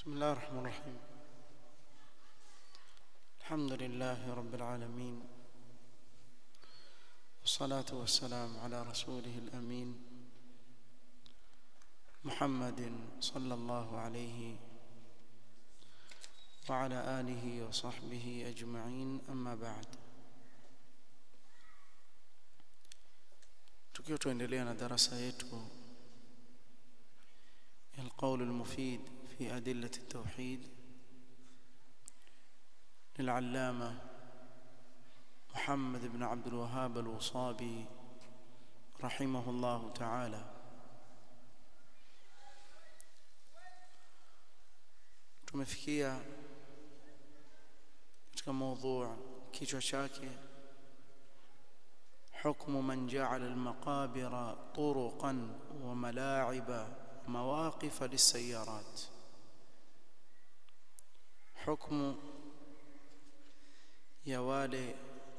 بسم الله الرحمن الرحيم الحمد لله رب العالمين والصلاة والسلام على رسوله الأمين محمد صلى الله عليه وعلى آله وصحبه أجمعين أما بعد tukiwa tuendelea na darasa yetu القول المفيد في أدلة التوحيد للعلامة محمد بن عبد الوهاب الوصابي رحمه الله تعالى tumefikia katika موضوع kichwa chake حكم من جعل المقابر طرقا وملاعب مواقف للسيارات حكم ya wale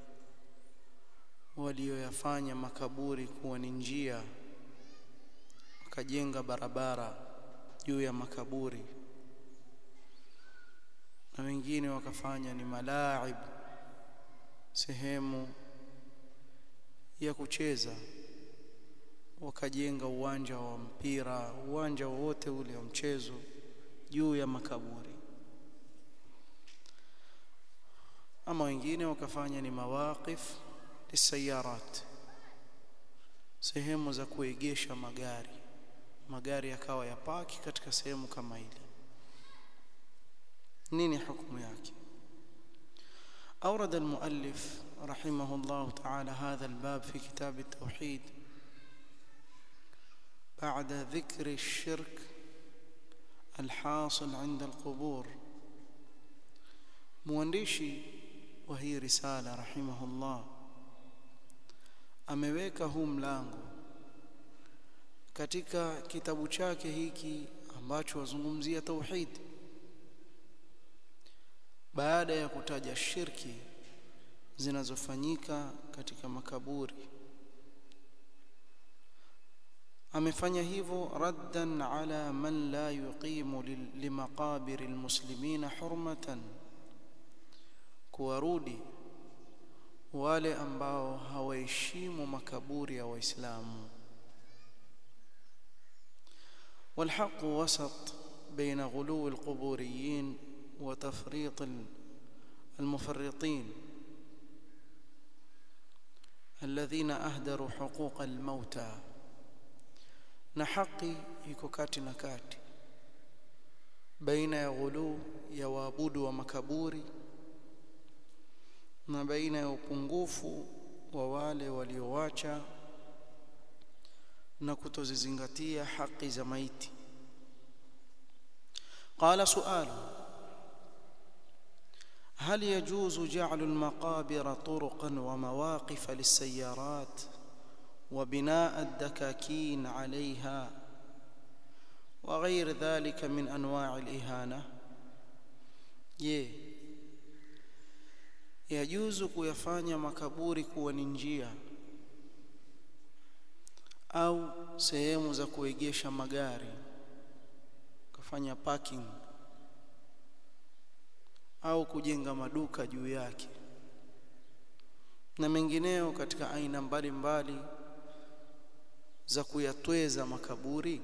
walioyafanya makaburi kuwa ni njia wakajenga barabara juu ya makaburi na wengine wakafanya ni malaib sehemu ya kucheza wakajenga uwanja wa mpira uwanja wowote ule wa mchezo juu ya makaburi ama wengine wakafanya ni mawaqif lisayarat sehemu za kuegesha magari magari yakawa ya paki katika sehemu kama ile nini hukumu yake أورد المؤلف رحمه الله تعالى هذا الباب في كتاب التوحيد بعد ذكر الشرك الحاصل عند القبور موانديشي وهي رسالة رحمه الله ameweka huu mlango katika kitabu chake hiki ambacho wazungumzia tauhid baada ya kutaja shirki zinazofanyika katika makaburi amefanya hivyo raddan ala man la yuqimu limaqabir almuslimina hurmatan kuwarudi wale ambao hawaheshimu makaburi ya waislamu والحق وسط بين غلو القبوريين وتفريط المفرطين الذين أهدروا حقوق الموتى na haki iko kati na kati baina ya ghuluu ya waabudu wa makaburi na baina ya upungufu wa wale waliowacha na kutozizingatia haki za maiti qala su'alu هل يجوز جعل المقابر طرقا ومواقف للسيارات وبناء الدكاكين عليها وغير ذلك من انواع الاهانه je yajuzu kuyafanya makaburi kuwa ni njia au sehemu za kuegesha magari kufanya parking au kujenga maduka juu yake na mengineo katika aina mbalimbali mbali za kuyatweza makaburi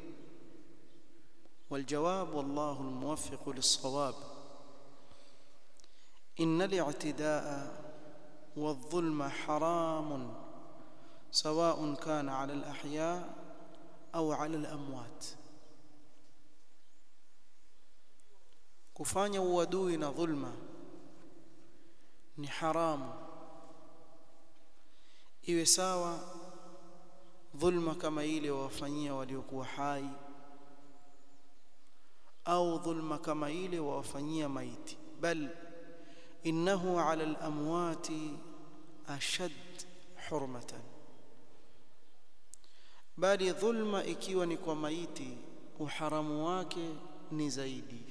والجواب والله الموفق للصواب إن الاعتداء والظلم حرام سواء كان على الأحياء أو على الأموات kufanya uadui na dhulma ni haramu iwe sawa dhulma kama ile wawafanyia waliokuwa hai au dhulma kama ile wawafanyia maiti bal innahu ala al-amwati ashad hurmatan bali dhulma ikiwa ni kwa maiti uharamu wake ni zaidi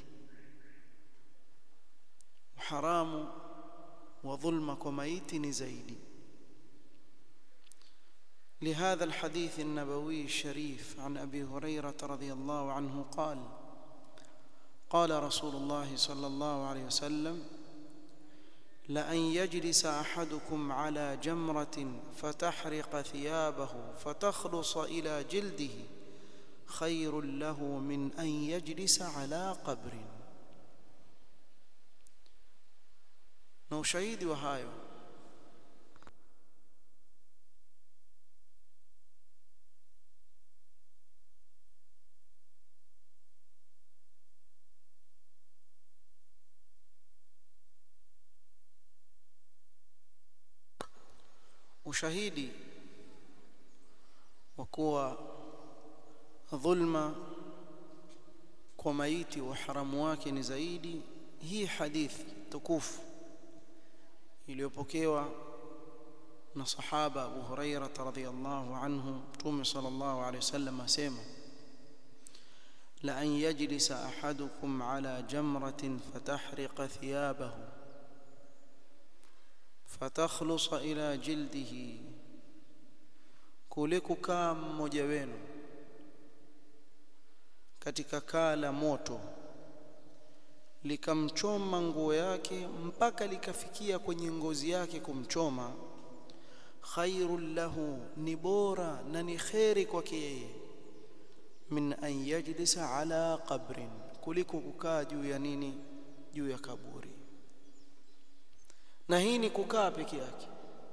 uharamu wa dhulma kwa maiti ni zaidi لهذا الحديث النبوي الشريف عن ابي هريره رضي الله عنه قال قال رسول الله صلى الله عليه وسلم لأن يجلس أحدكم على جمرة فتحرق ثيابه فتخلص إلى جلده خير له من أن يجلس على قبر na ushahidi wa hayo ushahidi wa kuwa dhulma kwa maiti uharamu wake ni zaidi hii hadithi tukufu iliyopokewa na sahaba Abu Huraira radhiyallahu anhu Mtume sallallahu alayhi wasallam asema la an yajlisa ahadukum ala jamratin fatahriqa thiyabahu fatakhlusa ila jildihi kule kukaa mmoja wenu katika kaa la moto likamchoma nguo yake mpaka likafikia kwenye ngozi yake kumchoma khairul lahu ni bora na ni kheri kwake yeye min an yajlisa ala qabrin kuliko kukaa juu ya nini juu ya kaburi na hii ni kukaa peke yake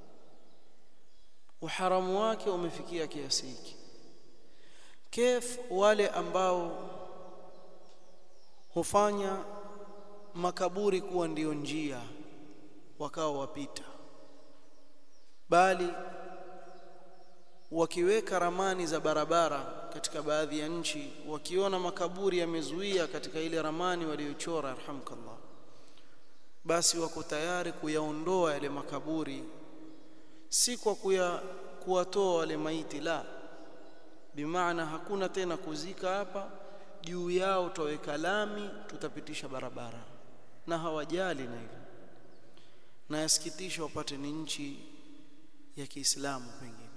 uharamu wake umefikia kiasi hiki kef wale ambao hufanya makaburi kuwa ndiyo njia wakawa wapita bali wakiweka ramani za barabara katika baadhi ya nchi wakiona makaburi yamezuia katika ile ramani waliochora arhamkallah basi wako tayari kuyaondoa yale makaburi si kwa kuya kuwatoa wale maiti la bimaana hakuna tena kuzika hapa juu yao tutaweka lami tutapitisha barabara na hawajali na hilo na yasikitisha wapate ni nchi ya Kiislamu pengine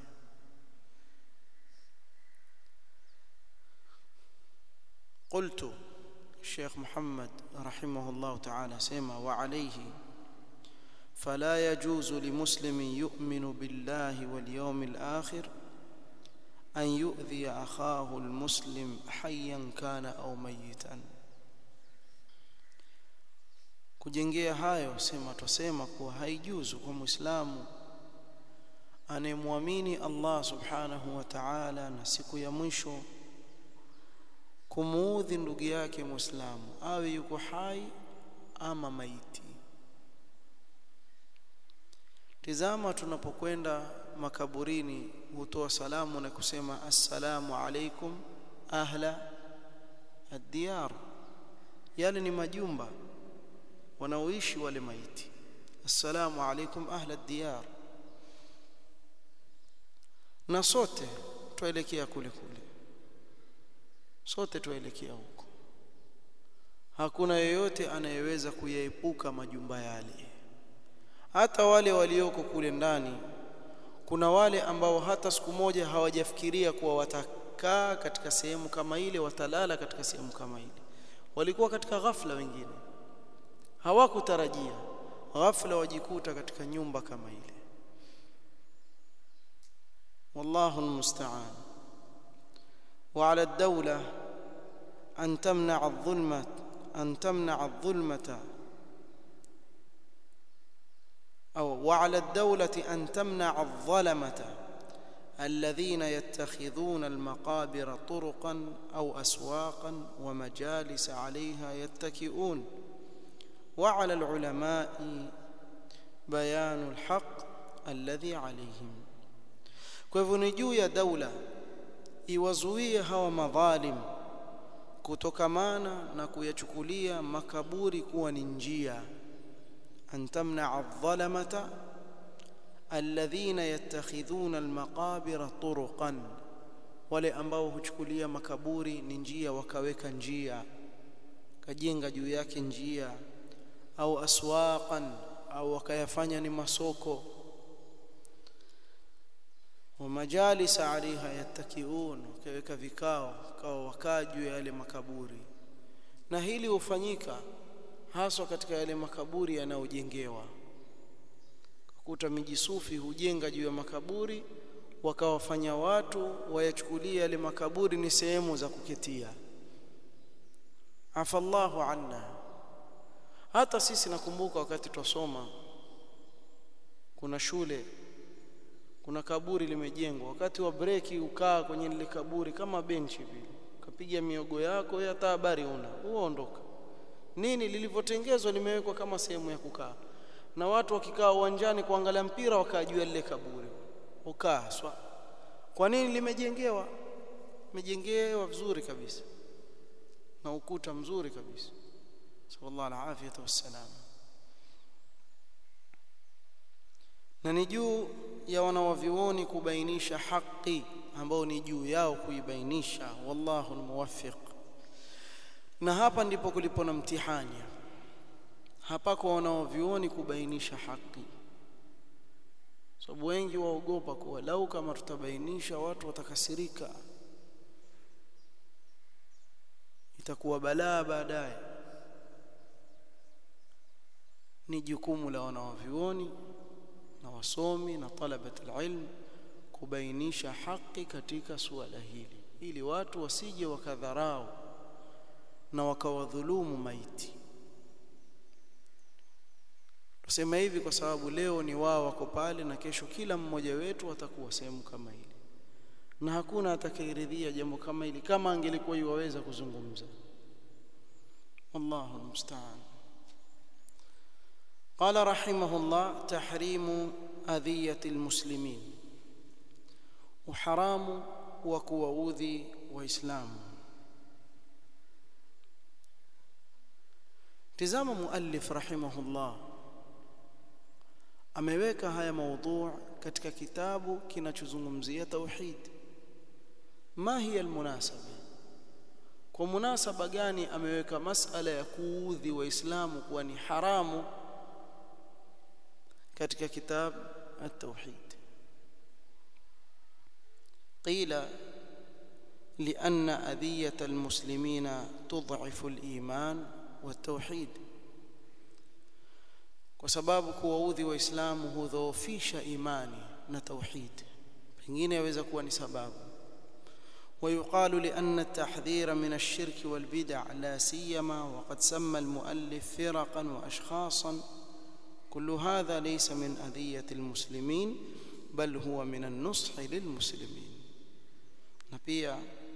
قلت الشيخ محمد رحمه الله تعالى سما وعليه فلا يجوز لمسلم يؤمن بالله واليوم الآخر أن يؤذي أخاه المسلم حيا كان أو ميتا kujengea hayo sema tusema kuwa haijuzu kwa muislamu anayemwamini Allah subhanahu wa ta'ala na siku ya mwisho kumuudhi ndugu yake muislamu awe yuko hai ama maiti tizama tunapokwenda makaburini hutoa salamu na kusema assalamu alaikum ahla ad-diyar yale ni majumba wanaoishi wale maiti assalamu alaikum ahla ad-diyar na sote tuelekea kule kule sote tuelekea huko hakuna yeyote anayeweza kuyaepuka majumba yale hata wale walioko kule ndani kuna wale ambao hata siku moja hawajafikiria kuwa watakaa katika sehemu kama ile watalala katika sehemu kama ile walikuwa katika ghafla wengine hawakutarajia ghafla wajikuta katika nyumba kama ile والله المستعان وعلى الدولة أن تمنع الظلمة أن تمنع الظلمة أو وعلى الدولة أن تمنع الظلمة الذين يتخذون المقابر طرقا أو أسواقا ومجالس عليها يتكئون وعلى العلماء بيان الحق الذي عليهم kwa hivyo ni juu ya daula iwazuie hawa madhalim kutokamana na kuyachukulia makaburi kuwa ni njia an tamnaa adh-dhalamata alladhina yattakhidhuna almaqabira turuqan wale ambao huchukulia makaburi ni njia wakaweka njia kajenga juu yake njia au aswaqan au wakayafanya ni masoko wa majalisa alaiha yattakiun wakaweka vikao kao wakaa juu ya yale makaburi na hili hufanyika haswa katika yale makaburi yanayojengewa kukuta miji sufi hujenga juu ya makaburi wakawafanya watu wayachukulia yale makaburi ni sehemu za kuketia afallahu anna hata sisi nakumbuka wakati twasoma kuna shule kuna kaburi limejengwa wakati wa breki ukaa kwenye lile kaburi kama benchi vile ukapiga miogo yako hata habari una uondoka nini lilivyotengezwa limewekwa kama sehemu ya kukaa na watu wakikaa uwanjani kuangalia mpira wakajua lile kaburi ukaa swa kwa nini limejengewa limejengewa vizuri kabisa na ukuta mzuri kabisa sallallahu alaihi wasallam na ni juu ya wanawavioni kubainisha haki ambao ni juu yao kuibainisha wallahu almuwaffiq na hapa ndipo kulipo na mtihani hapa kwa wanaovioni kubainisha haki sababu wengi waogopa kuwa lau kama tutabainisha watu watakasirika itakuwa balaa baadaye ni jukumu la wanaovioni na wasomi na talabat alilm kubainisha haki katika suala hili ili watu wasije wakadharau na wakawadhulumu maiti tusema hivi kwa sababu leo ni wao wako pale na kesho kila mmoja wetu atakuwa sehemu kama hili na hakuna atakayeridhia jambo kama hili kama angelikuwa yuwaweza kuzungumza wallahu almusta'an قال رحمه الله تحريم أذية المسلمين وحرام وكواوذي وإسلام tizama muallif rahimahullah ameweka haya maudhu katika kitabu kinachozungumzia tauhid ma hiya almunasaba kwa munasaba gani ameweka masala ya kuudhi waislamu kuwa ni haramu katika kitabu at-tauhid qila لأن أذية المسلمين تضعف الإيمان والتوحيد kwa sababu kuwaudhi waislamu hudhoofisha imani na tauhid pengine yaweza kuwa ni sababu ويقال لأن التحذير من الشرك والبدع لا سيما وقد سمى المؤلف فرقا وأشخاصا كل هذا ليس من أذية المسلمين بل هو من النصح للمسلمين نبيا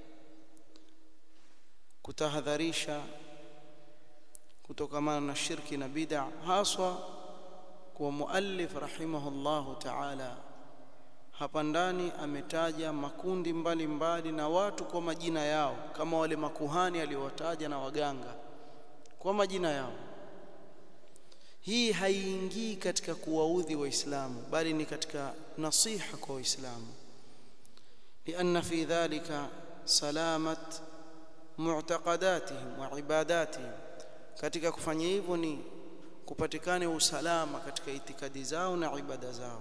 kutahadharisha kutokamana na shirki na bid'a haswa kwa muallif rahimahullahu ta'ala hapa ndani ametaja makundi mbalimbali mbali na watu kwa majina yao kama wale makuhani aliowataja na waganga kwa majina yao hii haiingii katika kuwaudhi waislamu bali ni katika nasiha kwa waislamu لأن في ذلك سلامة معتقداتهم وعباداتهم katika kufanya hivyo ni kupatikane usalama katika itikadi zao na ibada zao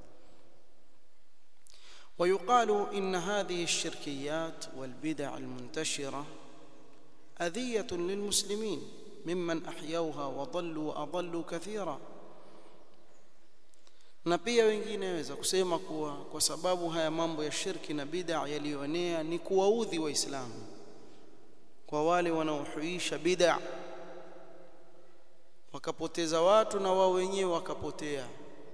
ويقال إن هذه الشركيات والبدع المنتشرة أذية للمسلمين ممن أحيوها وضلوا وأضلوا كثيرا na pia wengine waweza kusema kuwa kwa sababu haya mambo ya shirki na bid'a yaliyoenea ni kuwaudhi waislamu kwa wale wanaohuisha bid'a wakapoteza watu na wao wenyewe wakapotea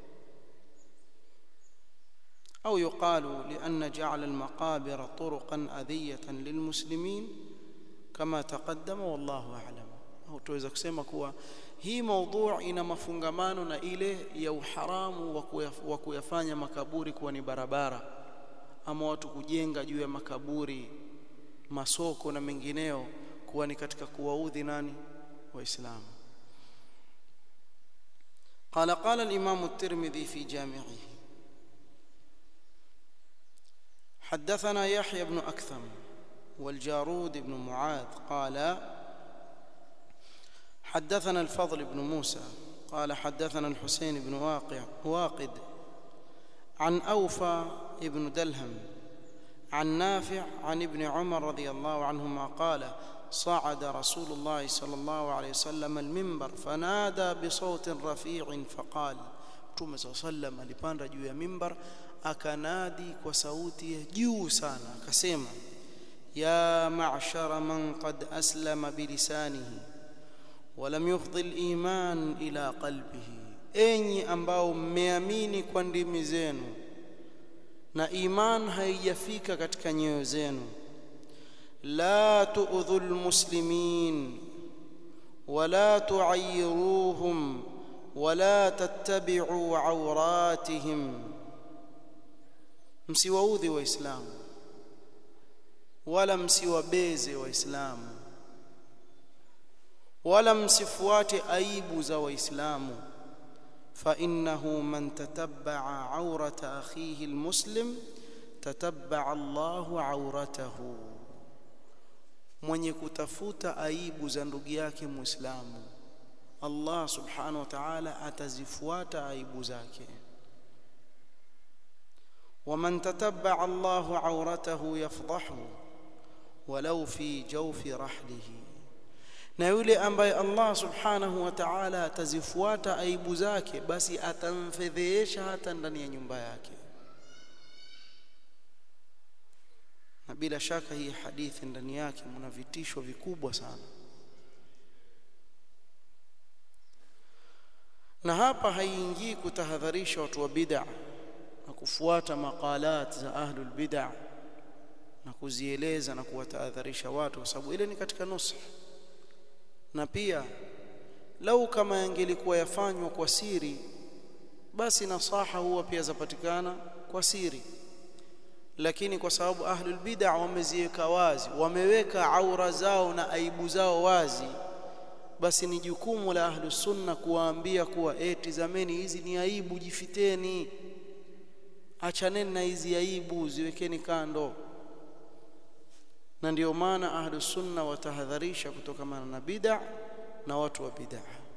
أو يقال لأن جعل المقابر طرقا أذية للمسلمين كما تقدم والله أعلم أو توeza kusema kuwa hii maudhu ina mafungamano na ile ya uharamu wa kuyafanya makaburi kuwa ni barabara ama watu kujenga juu ya makaburi masoko na mengineo kuwa ni katika kuwaudhi nani waislamu قال قال الإمام الترمذي في جامعه حدثنا يحيى بن أكثم والجارود بن معاذ قال حدثنا الفضل بن موسى قال حدثنا الحسين بن واقع واقد عن أوفى بن دلهم عن نافع عن ابن عمر رضي الله عنهما قال صعد رسول الله صلى الله عليه وسلم المنبر فنادى بصوت رفيع فقال Mtume صلى الله عليه وسلم alipanda juu ya mimbar akanadi kwa sauti ya juu sana akasema ya ma'shara man qad aslama bilisanihi ولم يفضي الإيمان إلى قلبه enyi ambao mmeamini kwa ndimi zenu na iman haijafika katika nyoyo zenu la tu'dhu almuslimin wala tu'ayyiruhum wala tattabi'u awratihim msiwaudhi waislamu wala msiwabeze waislamu wala msifuate aibu za waislamu فانه من تتبع عوره اخيه المسلم تتبع الله عورته mwenye kutafuta aibu za ndugu yake muislamu Allah subhanahu wa ta'ala atazifuata aibu zake ومن تتبع الله عورته يفضحه ولو في جوف رحله na yule ambaye Allah subhanahu wa ta'ala atazifuata aibu zake basi atamfedhehesha hata ndani ya nyumba yake na bila shaka hii hadithi ndani yake mna vitisho vikubwa sana na hapa haiingii kutahadharisha watu wa bid'a na kufuata maqalat za ahlul bid'a na kuzieleza na kuwatahadharisha watu kwa sababu ile ni katika nusa na pia lau kama yangelikuwa yafanywa kwa siri basi nasaha huwa pia zapatikana kwa siri lakini kwa sababu ahlul bid'a wameziweka wazi wameweka aura zao na aibu zao wazi basi ni jukumu la ahlus sunna kuwaambia kuwa eh tizameni hizi ni aibu jifiteni achaneni na hizi aibu ziwekeni kando na ndio maana ahlus sunna watahadharisha kutokamana na bid'a na watu wa bid'a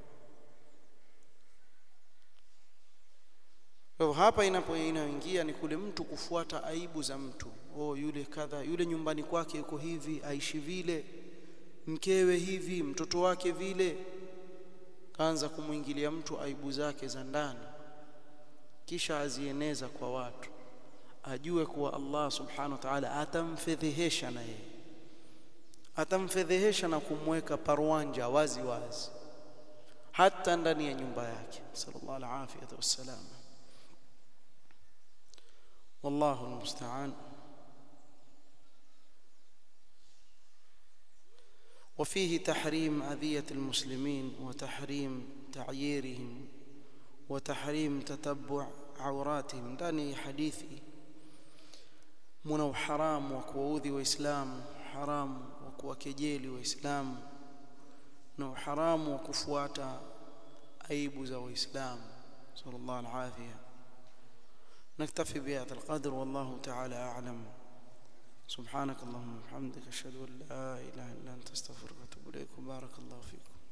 kwa hapa inapo inaingia ni kule mtu kufuata aibu za mtu oh yule kadha yule nyumbani kwake yuko hivi aishi vile mkewe hivi mtoto wake vile kaanza kumwingilia mtu aibu zake za ndani kisha azieneza kwa watu ajue kuwa Allah subhanahu wa ta'ala atamfedhehesha na yeye atamfedhehesha na kumweka parwanja wazi wazi hata ndani ya nyumba yake sallallahu alaihi wasallam والله المستعان وفيه تحريم أذية المسلمين وتحريم تعييرهم وتحريم تتبع عوراتهم ndani hadithi muna uharamu wa kuwaudhi waislamu haramu wa kuwakejeli waislamu na uharamu wa kufuata aibu za waislamu sallallahu alaihi نكتفي بهذا القدر والله تعالى أعلم سبحانك اللهم وبحمدك أشهد أن لا إله إلا أنت أستغفرك وأتوب إليك وبارك الله فيكم